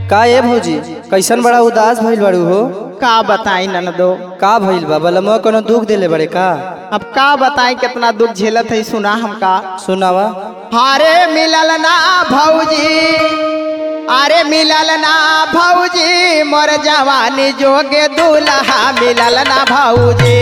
का ए भौजी कैसन बड़ा उदास भइल बाड़ू हो का बताई ननदो का भइल बा बलमुआ कोनो दुख देले बड़े का अब का बताई कितना दुख झेलत है सुना हमका सुनावा हारे मिलल ना भौजी अरे मिलल ना भौजी मोर जवानी जोगे दूल्हा मिलल ना भौजी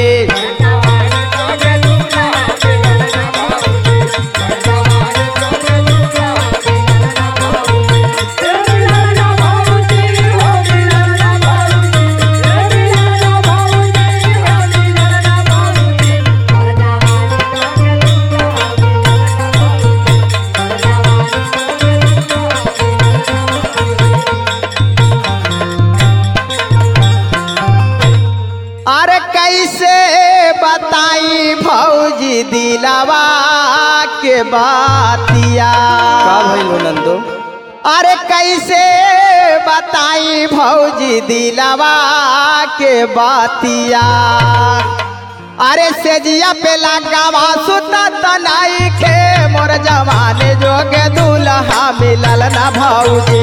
अरे कैसे बताई भौजी दिलावा के बातिया का भइल हो नंदो अरे कैसे बताई भौजी दिलावा के बातिया अरे सेजिया पे लगावा सुता तनाई के मोर जवाने जोगे दूल्हा मिलल ना भौजी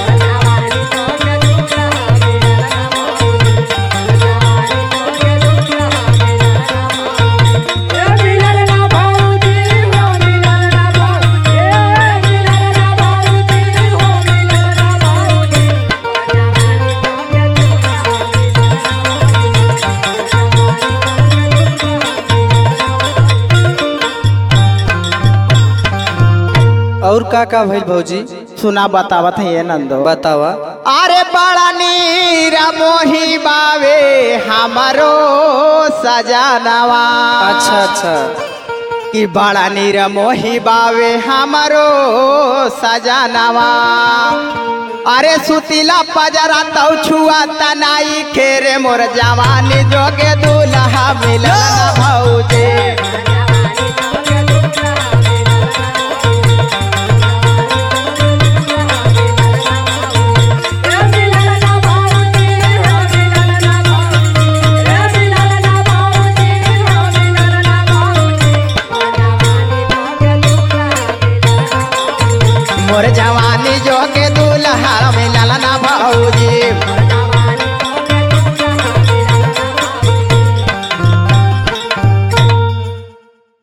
और का का भइल भौजी सुना बतावत है ये नंदो बतावा अरे बड़ा नीरा मोही बावे हमारो सजनवा अच्छा अच्छा कि बड़ा नीरा मोही बावे हमारो सजनवा अरे सुतीला पजरा तौ छुआ तनाई खेरे मोर जवानी जोगे दूल्हा मिलल ना भौजे